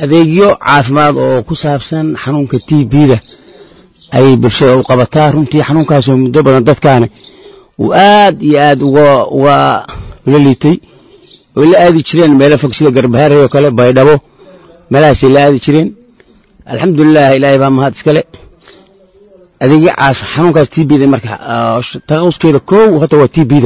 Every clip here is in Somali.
adeegyo caafimaad oo ku saabsan xanuunka t b-da ayay bulshada u qabataa runtii xanuunkaasoo muddo badan dadkaani uu aad iyo aad uga uga ula liitay oy la aadi jireen meelo fog sida garbahaarey oo kale baydhabo meelahaasay la aadi jireen alxamdulilah ilaahay baa mahad iskale adeegyo caaf xanuunkaas t b-da marka taqawuskeeda kow horta waa t b-da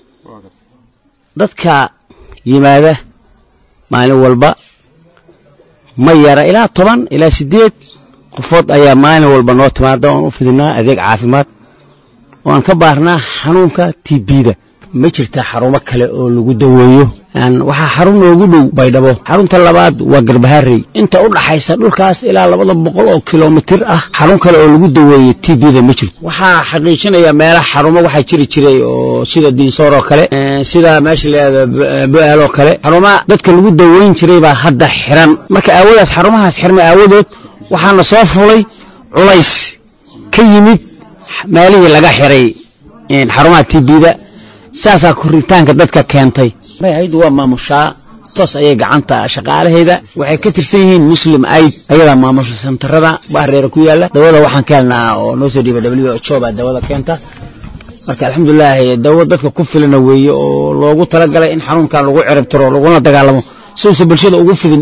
dadka yimaada maalin walba ma yara ilaa toban ilaa siddeed qofood ayaa maalin walba noo timaada oon u fidinaa adeeg caafimaad oan ka baarnaa xanuunka t b-da ma jirtaa xarumo kale oo lagu daweeyo waxaa xarun noogu dhow baydhabo xarunta labaad waa garbaharey inta u dhaxaysa dhulkaas ilaa labada boqol oo kilomitir ah xarun kale oo lagu daweeyo t b-da ma jirto waxaa xaqiijinaya meelaha xarumo waxaa jiri jiray oo sida diinsoor oo kale sida meesha layihahdo bo-aal oo kale xarumaha dadka lagu daweyn jiray baa hadda xiran marka aawadaas xarumahaas xirma aawadood waxaana soo fulay culays ka yimid meelihii laga xiray xarumaha t b-da saasaa koritaanka dadka keentay haydu waa maamushaa toos ayay gacanta shaqaalaheeda waxay ka tirsan yihiin muslim aid ayadaa maamusha santarada bahareera ku yaala dawada waxaan ka helnaa oo noo soo dhiiba w h o baa dawada keenta marka alxamdulilaahi dawo dadka ku filana weeye oo loogu talagalay in xanuunkan lagu cirib tiro laguna dagaalamo siuusa bulshada ugu fidin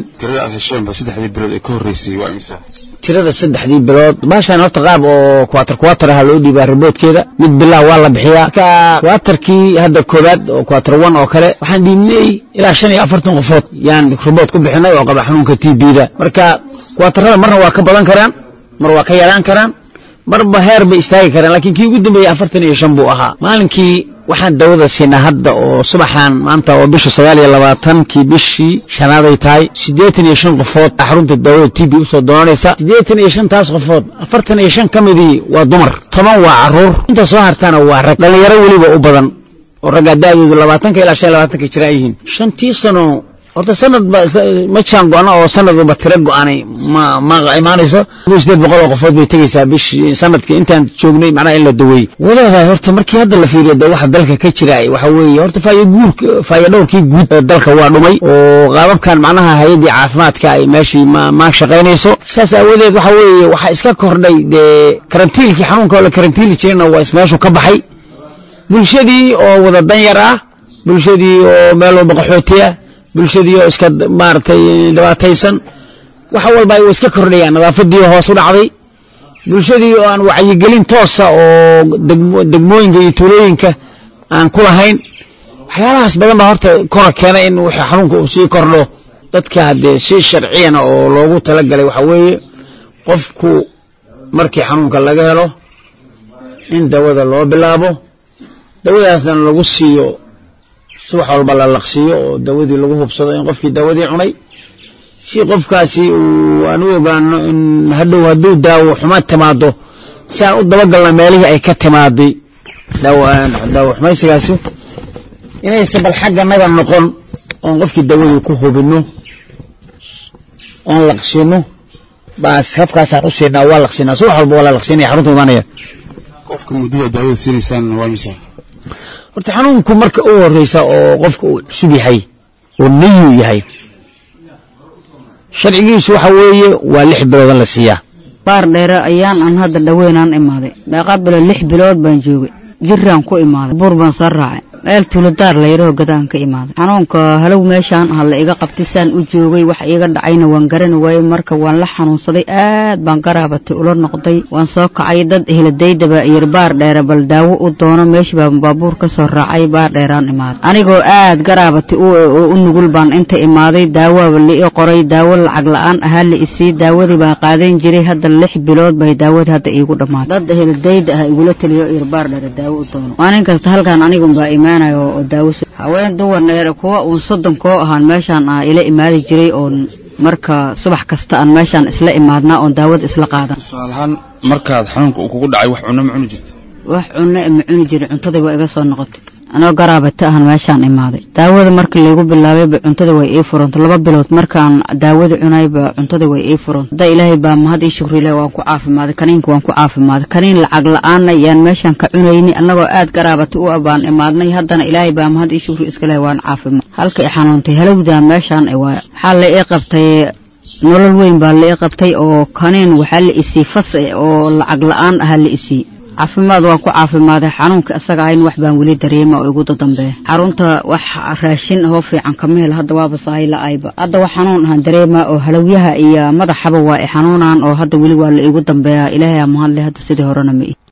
tirada saddexdii bilood baashaan horta qaab oo kuwatar kuwatar aha loo dhiibaa riboodkeeda mid bilah waa la bixiyaa marka kuwatarkii hadda koobaad oo kuwatar one oo kale waxaan dhiibnay ilaa shan iyo afartan qofood yaan ribood ku bixinay oo qaba xanuunka t b-da marka kuwatarada marna waa ka badan karaan mar waa ka yaraan karaan marba heer bay istaagi karaan laakiin kii ugu dambeeyey afartan iyo shan buu ahaa maalinkii waxaan dawada siinaa hadda oo subaxan maanta oo bisha sagaal iyo labaatankii bishii shanaaday tahay siddeetan iyo shan qofood xarunta daawada t b usoo doonanaysa siddeetan iyo shantaas qofood afartan iyo shan ka midii waa dumar toban waa caruur inta soo hartaana waa rag dhallinyaro weliba u badan oo raggaa da'doodu labaatanka ilaa shan iyo labaatanka jiraan yihiin shantii sano horta sanad ba ma jaan go-ana oo sanadba tiro go-aanay ma ma imaanayso sideed boqol oo qofood bay tegaysaa bishii sanadkii intaan joognay macnaha in la daweeyey waleedahay horta markii hadda la fiiriyo de waxa dalka ka jira waxa weeye horta faayo guurka faayo dhowrkii guud ee dalka waa dhumay oo qaababkan macnaha hay-addii caafimaadka ay meeshii ma ma shaqaynayso saas aawadeed waxa weeye waxaa iska kordhay dee karantiilkii xanuunka oo la karantiili jirayna waa ismeeshu ka baxay bulshadii oo wada danyar ah bulshadii oo meel walba qaxootiya bulshadii oo iska maaragtay dhibaataysan wax walba ay iska kordhayaan nadaafadii hoos u dhacday bulshadii oo aan wacyigelin toosa oo degmooyinka iyo tuulooyinka aan ku lahayn waxyaalahaas badan baa horta kora keenay in wixii xanuunka uu sii kordho dadka haddee si sharciyana oo loogu talagalay waxa weeye qofku markii xanuunka laga helo in dawada loo bilaabo dawadaasna lagu siiyo subax walba la laqsiiyo oo dawadii lagu hubsado in qofkii dawadii cunay si qofkaasi uu aan u ogaano in hadhow hadduu daawo xuma timaado si aan u dabagalno meelihii ay ka timaaday daawo xumaysigaasi inaysan bal xagga naga noqon oon qofkii dawadii ku hubinno oon laqsino baas habkaasaan u siinaa waa laqsinaa subax walba waa la laqsinaya xarunta imaanaya qofka muddada daawada siinaysaan waa misa horta xanuunku marka u horeysa oo qofka uu cusub yahay oo nayu yahay sharcigiisu waxa weeye waa lix biloodan la siiyaa baar dheere ayaan aan hadda dhaweynaan imaaday meeqa bilood lix bilood baan joogay jiraan ku imaaday buur baan soo raacay meel tuuladaar layraho gadaan ka imaaday xanuunka halow meeshaan aha la iga qabtay saan u joogay wax iiga dhacayna waan garani waayey marka waan la xanuunsaday aad baan garaabatay ula noqday waan soo kacay dad eheladeydaba yir baar dheere bal daawo u doono meeshii baan baabuur ka soo raacay baar dheeraan imaaday anigoo aad garaabatay u nugul baan inta imaaday daawaaba la ii qoray daawo lacag la-aan ahaa la isii daawadii baan qaadan jiray hadda lix bilood bay daawadii hadda iigu dhammaatay dad eheladeyda ah igula taliyo yir baar dheere daawo u doono maalin kasta halkaan anigunbaa imaanayo oo daawo haween duwar dheere kuwa uun soddon koo ahaan meeshaan ah ila imaadi jiray oon marka subax kasta aan meeshaan isla imaadnaa oon daawada isla qaadan tusaalahaan markaad xanuunka uu kugu dhacay wax cunno ma cuni jirta wax cunno ma cuni jiray cuntadii waa iga soo noqotay anoo garaabata ahan meeshaan imaaday daawada marka laygu bilaabayba cuntada way ii furanta laba bilood markaan daawada cunayba cuntada way ii furanta hadda ilaahay baa mahad ii shukrilah waan ku caafimaaday kaniinka waan ku caafimaaday kaniin lacag la-aanna yaan meeshaan ka cunayni annagoo aad garaabata u abaan imaadnay haddana ilaahay baa mahad ii shukri iskalahay waan caafimaad halka i xanuuntay halowdaa meeshaan waaya waxaa la ii qabtay nolol weyn baa la ii qabtay oo kaneen waxaa la isii fas oo lacag la-aan ahaa la isii caafimaad waan ku caafimaaday xanuunka isaga ahayn wax baan weli dareema oo igu dadambeeya xarunta wax raashin hoo fiican kama hel hadda waaba sahay la-ayba hadda wax xanuun ahaan dareema oo halowyaha iyo madaxaba waa i xanuunaan oo hadda weli waa la igu dambeeyaa ilaahay aa mahadle hadda sidii horena ma